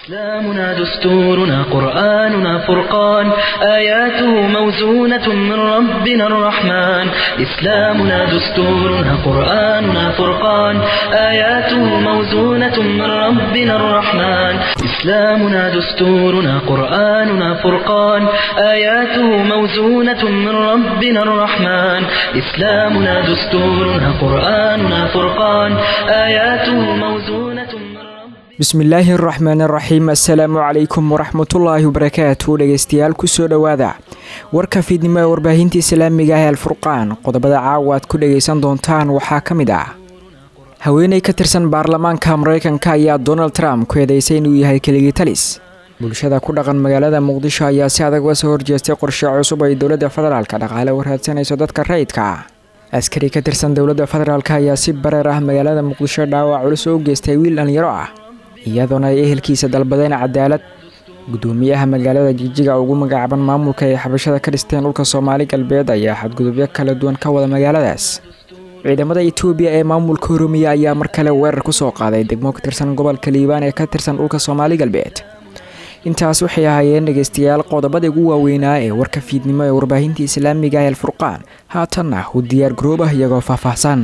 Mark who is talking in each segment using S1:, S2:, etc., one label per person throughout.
S1: إسلامنا دستورنا قرآننا فرقان آياته موزونة من ربنا الرحمن إسلامنا دستورنا قرآننا فرقان آياته موزونة من ربنا الرحمن إسلامنا دستورنا قرآننا فرقان آياته موزونة من ربنا الرحمن إسلامنا دستورنا قرآننا فرقان آياته موزونة من ربنا
S2: bismillaahi araxmaan araxiim assalaamu calaykum waraxmatullaahi wabarakaatu dhegeystayaal kusoo dhowaada warka fiidnimo ee warbaahinta islaamiga ah ee alfurqaan qodobada caawa aad ku dhageysan doontaan waxaa ka mid ah haweeney ka tirsan baarlamaanka mareykanka ayaa donald trump ku eedeysay inuu yahay keligii talis bulshada ku dhaqan magaalada muqdisho ayaa si adag uga soo horjeestay qorshe cusub ay dowladda federaalka dhaqaale u raadsanayso dadka rayidka askari ka tirsan dowladda federaalk ayaa si bareer ah magaalada muqdisho dhaawac culus oo u geystay wiil dhalinyaro ah iyadoona ay ehelkiisa dalbadeen cadaalad gudoomiyaha magaalada jijiga ugu magacaaban maamulka ay xabashada ka dhisteen dhulka soomaali galbeed ayaa xadgudubyo kala duwan ka wada magaaladaas ciidamada etoobiya ee maamulka oromiya ayaa mar kale weerar kusoo qaaday degmo ka tirsan gobolka liibaan ee ka tirsan dhulka soomaali galbeed intaas waxay ahaayeen dhegeystayaal qodobada ugu waaweynaa ee warka fiidnimo ee warbaahinta islaamiga ee alfurqaan haatanna u diyaar garoobah iyagoo faahfaahsan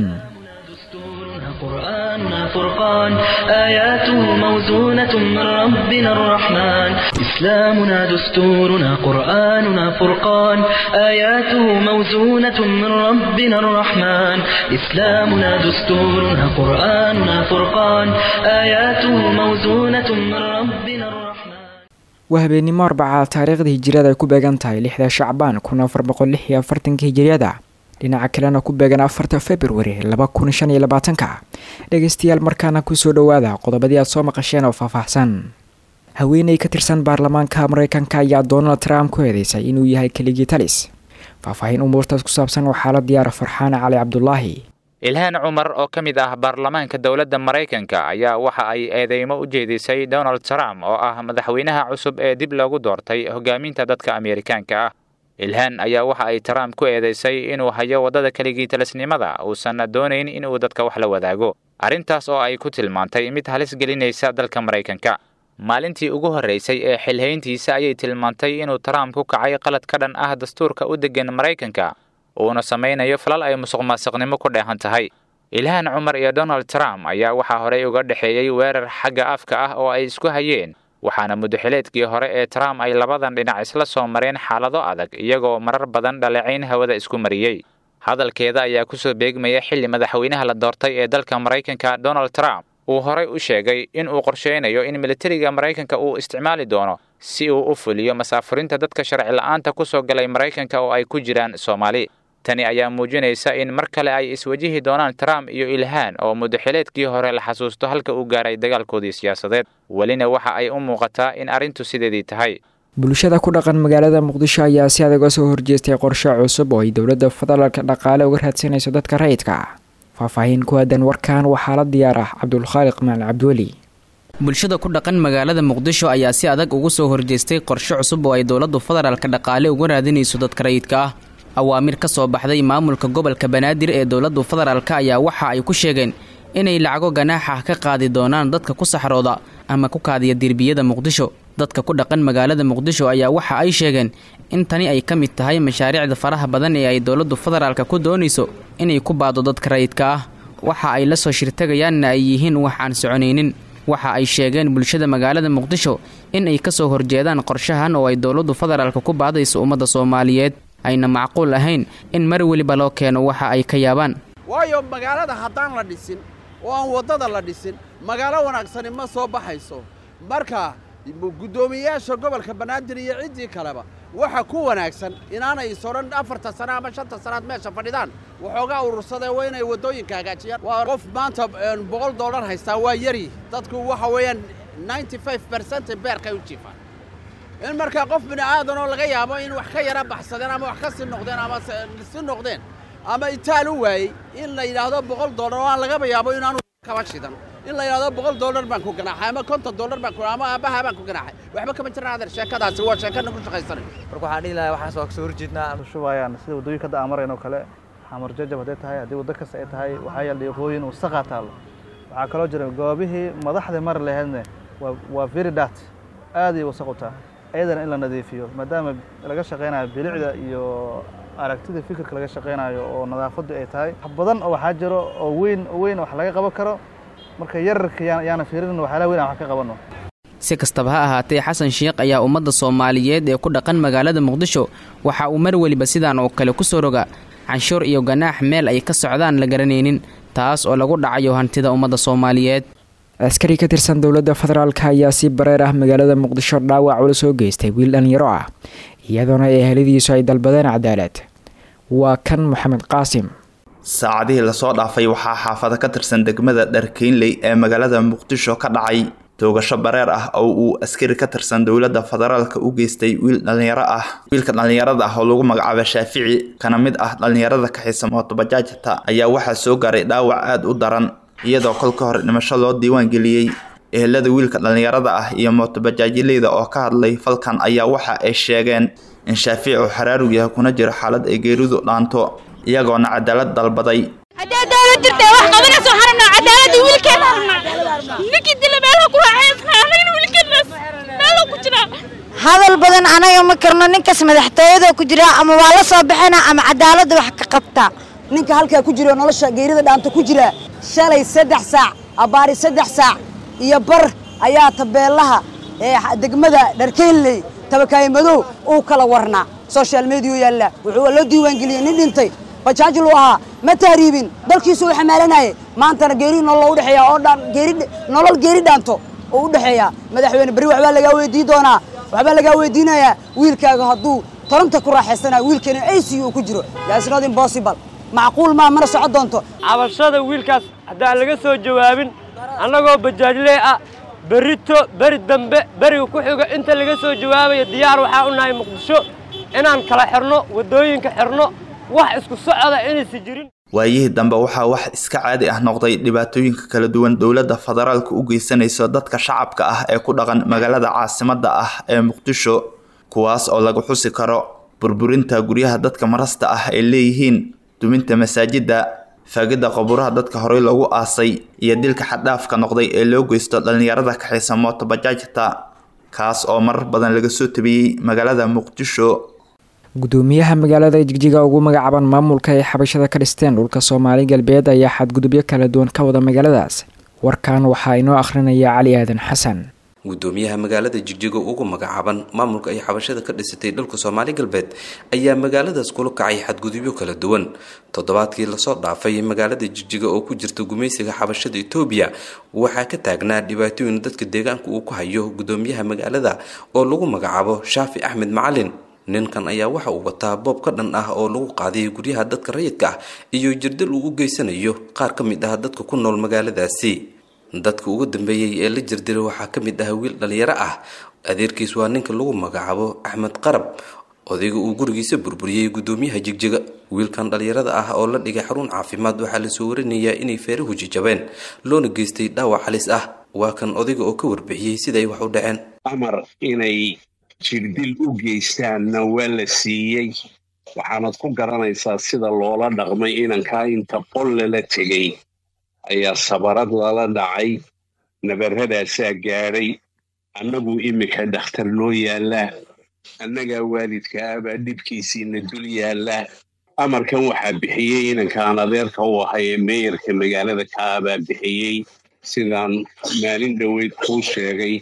S1: قرآننا فرقان آياته موزونة من ربنا الرحمن إسلامنا دستورنا قرآننا فرقان آياته موزونة من ربنا الرحمن إسلامنا دستورنا قرآننا فرقان آياته موزونة من ربنا الرحمن
S2: waa habeenimo arbaca taariikhda hijiriyada ay ku beegan tahay lixda shacbaan kun afar boqol lix iyo afartanka hijiriyada dhinaca kalena ku beegan afarta februari laba kun shan iyo labaatanka dhegeystayaal markaana kusoo dhowaada qodobadii aad soo maqasheen oo faahfaahsan haweeney ka tirsan baarlamaanka mareykanka ayaa donald trump ku eedeysay inuu yahay keligii talis faahfaahin umuurtaas ku saabsan waxaa la diyaara farxaan cali cabdulaahi
S3: ilhaan cumar oo ka mid ah baarlamaanka dowladda maraykanka ayaa waxa ay eedeymo u jeedisay donald trump oo ah madaxweynaha cusub ee dib loogu doortay hogaaminta dadka ameerikaanka ah ilhaan ayaa waxa ay trump ku eedeysay inuu hayo waddada keligii talisnimada uusan doonayn inuu dadka wax la wadaago arrintaas oo ay ku tilmaantay mid halis gelinaysa dalka maraykanka maalintii ugu horreysay ee xilhayntiisa ayay tilmaantay inuu trump ku kacay qalad ka dhan ah dastuurka u deggan maraykanka uuna samaynayo falal ay musuq maasuqnimo ku dheehan tahay ilhaan cumar iyo donald trump ayaa waxaa horey uga dhexeeyey weerar xagga afka ah oo ay isku hayeen waxaana mudaxileedkii hore ee trump ay labadan dhinac isla soo mareen xaalado adag iyagoo marar badan dhaleecayn hawada isku mariyey hadalkeeda ayaa kusoo beegmaya xilli madaxweynaha la doortay ee dalka maraykanka donald trump uu horey u sheegay in uu qorsheynayo in militariga maraykanka uu isticmaali doono si uu u fuliyo masaafurinta dadka sharci la-aanta kusoo galay maraykanka oo ay ku jiraan soomaali tani ayaa muujinaysa in mar kale ay iswajihi doonaan trump iyo ilhaan oo mudaxileedkii hore la xasuusto halka uu gaaray dagaalkoodii siyaasadeed welina waxa ay u muuqataa in arrintu sideedii tahay
S2: bulshada ku dhaqan magaalada muqdisho ayaa si adag uga soo horjeestay qorshe cusub oo ay dowladda federaalka dhaqaale uga raadsanayso dadka rayidka faahfaahin ku aadan warkan waxaa la diyaar ah cabdulkhaaliq macalin cabdiweli
S4: bulshada ku dhaqan magaalada muqdisho ayaa si adag ugu soo horjeestay qorshe cusub oo ay dowladdu federaalka dhaqaale uga raadinayso dadka rayidka ah awaamir ka soo baxday maamulka gobolka banaadir ee dowladdu federaalka ayaa waxa ay ku sheegeen inay lacago ganaaxa ka qaadi doonaan dadka ku saxrooda ama ku kaadiya derbiyada muqdisho dadka ku dhaqan magaalada muqdisho ayaa waxa ay sheegeen in tani ay ka mid tahay mashaariicda faraha badan ee ay dowladdu federaalka ku doonayso inay ku baado dadka rayidka ah waxa ay la soo shirtagayaanna ay yihiin wax aan soconaynin waxa ay sheegeen bulshada magaalada muqdisho in ay kasoo horjeedaan qorshahan oo ay dowladdu federaalka ku baadayso ummadda soomaaliyeed ayna macquul ahayn in mar weliba loo keeno waxa ay ka yaabaan
S5: waayo magaalada haddaan la dhisin oo aan waddada la dhisin magaalo wanaagsani ma soo baxayso marka guddoomiyeyaasha gobolka banaadir iyo ciddii kaleba waxa ku wanaagsan inaanay isodhan afarta sano ama shanta sannaad meesha fadhidaan waxoogaa urursadee waa inay waddooyinka hagaajiyaan waa qof maanta boqol dollar haystaa waa yari dadku waxa weeyaan ninety five bercent beerkay u jiifaan in markaa qof bini aadan oo laga yaabo in wax ka yara baxsadeen ama wax ka sii noqdeen ama si noqdeen ama itaal u waayey in la yidhaahdo boqol dollar oo aan lagaba yaabo inaanu kaba shidan in la yidhahdo boqol dollar baan ku ganaaxay ama konton dollar baan ku ama aabbaha baan ku ganaaxay waxba kama jiraan adeer sheekadaasi waa sheekana ku shaqaysanay
S6: marka waxaan dhihi lahaa waxaas waa kasoo horjeednaa
S7: shubayaan sida waddooyinka hadda aan marayno kale xamar jajab hadday tahay haddii waddo kasta ay tahay waxaa yaal dhiiqooyin wasaqaa taallo waxaa kaloo jira goobihii madaxda mari lahaydne waa waa very dat aaday wasaq u taha ayadana in la nadiifiyo maadaama laga shaqeynayo bilicda iyo aragtida fikirka laga shaqeynayo oo nadaafaddu ay tahay wax badan oo waxaa jiro oo weyn oo weyn wax laga qaban karo marka yararka yaan yaana fiirin waxyaalaha weyn aan wax ka qabanno
S4: si kastaba ha ahaatee xasan sheekh ayaa ummadda soomaaliyeed ee ku dhaqan magaalada muqdisho waxa uu mar weliba sidaan oo kale ku soo roga canshuur iyo ganaax meel ay ka socdaan la garanaynin taas oo lagu dhacayo hantida ummadda soomaaliyeed
S2: askari ka tirsan dowladda federaalka ayaa si bareer ah magaalada muqdisho dhaawac ula soo geystay wiil dhalinyaro ah iyadoona eheladiisu ay dalbadeen cadaalad waa kan moxamed qaasim
S8: saacadihii lasoo dhaafay waxaa xaafado ka tirsan degmada dharkeynley ee magaalada muqdisho ka dhacay toogasho bareer ah oo uu askari ka tirsan dowladda federaalka u geystay wiil dhalinyaro ah wiilka dhalinyarada ah oo lagu magacaabo shaafici kana mid ah dhalinyarada kaxisa mootobajaajta ayaa waxaa soo gaaray dhaawac aada u daran iyadoo kolka hore dhimasho loo diiwaan geliyey ehelada wiilka dhalinyarada ah iyo mootobajaajileyda oo ka hadlay falkan ayaa waxa ay sheegeen in shaafici uu xaraarug yahay kuna jiro xaalad ay geeridu dhaanto iyagoona cadaalad dalbaday
S9: haddii dawlad jirta wax qabanayso waxaan rabnaa cadaaladii wiilkeena rabnaa ninkii dila meelaha ku raaxaysnaa anagana wiilkeenaas meeluu ku jiraa
S10: hadal badan anaga ma karno ninkaas madaxtooyada ku jira ama waa la soo bixina ama cadaaladda wax ka qabta
S11: ninka halkaa ku jiro nolosha geerida dhaanta ku jira shalay saddex saac abbaari saddex saac iyo bar ayaa tabeelaha ee degmada dharkeynley tabakaaye madow uu kala warnaa social mediya yaalla wuxuu loo diiwaangeliyey nin dhintay bajaajil uu ahaa ma tahriibin dalkiisu uu xamaalanayay maantana geeri nolol u dhexeeya oo dhan geeri nolol geeri dhaanto oo u dhexeeya madaxweyne berri waxbaa lagaa weydiin doonaa waxbaa lagaa weydiinayaa wiilkaaga hadduu toronta ku raaxaysanaya wiilkeena ac uu ku jiro that's not impossible macquul maa mana socon doonto
S12: cabashada wiilkaas haddaan laga soo jawaabin annagoo bajaajlee ah berrito beri dambe beriga ku xiga inta laga soo jawaabaya diyaar waxaa u nahay muqdisho inaan kala xirno waddooyinka xirno wax isku socoda inaysa jirin
S8: waayihii dambe waxaa wax iska caadi ah noqday dhibaatooyinka kala duwan dowladda federaalka u geysanayso dadka shacabka ah ee ku dhaqan magaalada caasimadda ah ee muqdisho kuwaas oo lagu xusi karo burburinta guryaha dadka marasta ah ay leeyihiin duminta masaajidda faagidda qabuuraha dadka horey loogu aasay iyo dilka xaddhaafka noqday ee loo geysto dhallinyarada kaxaysa mootobajaajta kaas oo marar badan laga soo tabiyey magaalada muqdisho
S2: gudoomiyaha magaalada jigjiga ugu magacaaban maamulka ay xabashada ka dhisteen dhulka soomaali galbeed ayaa xadgudubyo kala duwan ka wada magaaladaas warkan waxaa inoo akhrinaya cali aadan xasan
S13: gudoomiyaha magaalada jigjiga ugu magacaaban maamulka ay xabashada ka dhisatay dhulka soomaali galbeed ayaa magaaladaas kula kacay xadgudubyo kala duwan toddobaadkii lasoo dhaafay magaalada jigjiga oo ku jirta gumaysiga xabashada etoobiya waxaa ka taagnaa dhibaatooyin dadka deegaanka uu ku hayo gudoomiyaha magaalada oo lagu magacaabo shaafi axmed macalin ninkan ayaa waxa uu wataa boob ka dhan ah oo lagu qaaday guryaha dadka rayidka ah iyo jirdil uu u geysanayo qaar ka mid ah dadka ku nool magaaladaasi dadka ugu dambeeyey ee la jirdilay waxaa ka mid ah wiil dhalinyaro ah adeerkiis waa ninka lagu magacaabo axmed qarab odayga uu gurigiisa burburiyey gudoomiyaha jigjiga wiilkan dhalinyarada ah oo la dhigay xarun caafimaad waxaa lasoo warinayaa inay feerahu jijabeen loona geystay dhaawac halis ah waa kan odayga oo ka warbixiyey siday wax u dhaceen
S14: amar inay jirdil u geystaanna waa la siiyey waxaanad ku garanaysaa sida loola dhaqmay inankaa inta qol lala tegay ayaa sabarad lala dhacay nabarradaasaa gaadhay annagu iminka dhakhtar noo yaallaa annagaa waalidka ah baa dhibkiisiina dul yaallaa amarkan waxaa bixiyey inankaan adeerka u ahay ee meeyarka magaalada ka ah baa bixiyey sidaan maalin dhoweyd kuu sheegay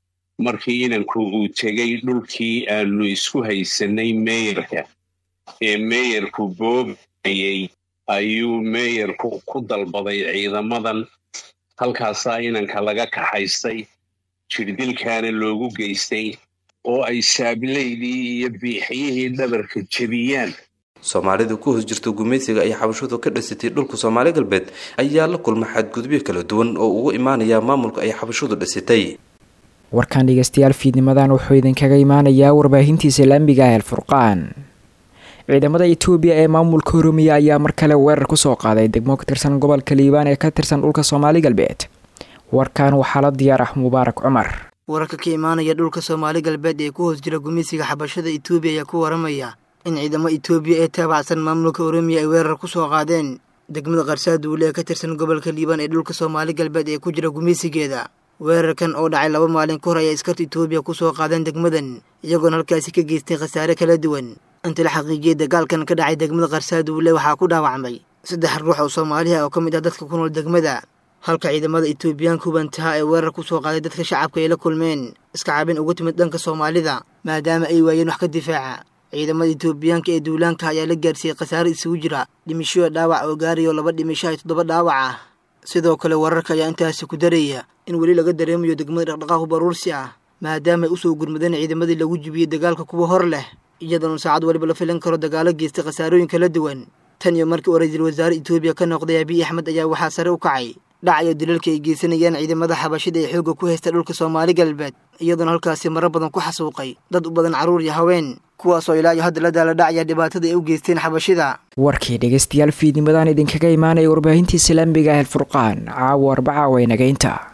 S14: markii inanku uu tegey dhulkii aanu isku haysanay meeyarka ee meeyarku boobayey ayuu meeyarku ku dalbaday ciidamadan halkaasaa inanka laga kaxaystay jirdilkaana loogu geystay oo ay saabilaydii iyo biixiyihii dhabarka jebiyaan
S13: soomaalida ku hoos jirta gumaysiga ay xabashadu ka dhisatay dhulka soomaali galbeed ayaa la kulma xadgudubyo kala duwan oo ugu imaanaya maamulka ay xabashadu dhisatay
S2: warkan dhegeystayaal fiidnimadan wuxuu idinkaga imaanayaa warbaahintii islaamiga ah alfurqaan ciidamada etoobiya ee maamulka oromiya ayaa mar kale weerar kusoo qaaday degmo ka tirsan gobolka liibaan ee ka tirsan dhulka soomaali galbeed warkan waxaa la diyaar ah mubaarak cumar
S15: wararka ka imaanaya dhulka soomaali galbeed ee ku hoos jira gumeysiga xabashada etoobiya ayaa ku waramaya in ciidamo etoobiya ee taabacsan maamulka oromiya ay weerar kusoo qaadeen degmada qarsaaduule ee ka tirsan gobolka liibaan ee dhulka soomaali galbeed ee ku jira gumeysigeeda weerarkan oo dhacay laba maalin ka hor ayay askarta etoobiya ku soo qaadeen degmadan iyagoona halkaasi ka geystay khasaare kala duwan inta la xaqiijiyey dagaalkan ka dhacay degmada qarsaaduule waxaa ku dhaawacmay saddex ruux oo soomaaliha oo ka mid ah dadka ku nool degmada halka ciidamada etoobiyaanka hubantaha ee weerar ku soo qaaday dadka shacabka ay la kulmeen iska cabin uga timid dhanka soomaalida maadaama ay waayeen wax ka difaaca ciidamada etoobiyaanka ee duulaanka ayaa la gaarsiiyey khasaare isugu jira dhimishoya dhaawac oo gaarayo laba dhimisho iyo toddoba dhaawac ah sidoo kale wararka ayaa intaasi ku daraya in weli laga dareemayo degmada dhaqdhaqaaq baruursi ah maadaama ay usoo gurmadeen ciidamadii lagu jibiyey dagaalka kuwa hor leh iyadoona saacad waliba la filan karo dagaalo geystay khasaarooyin kala duwan tan iyo markii uu ra-iisul wasaare etoobiya ka noqday abiy axmed ayaa waxaa sare u kacay dhacayo dilalka ay geysanayaan ciidamada xabashida ee xoogga ku haysta dhulka soomaali galbeed iyadoona halkaasi maro badan ku xasuuqay dad u badan carruur iyo haween kuwaasoo ilaa iyo hadda la daala dhacaya dhibaatada ay u geysteen xabashida
S2: warkii dhegeystayaal fiidnimadan idinkaga imaanaya warbaahintii islaamiga ah el furqaan caawa arbaca waynageynta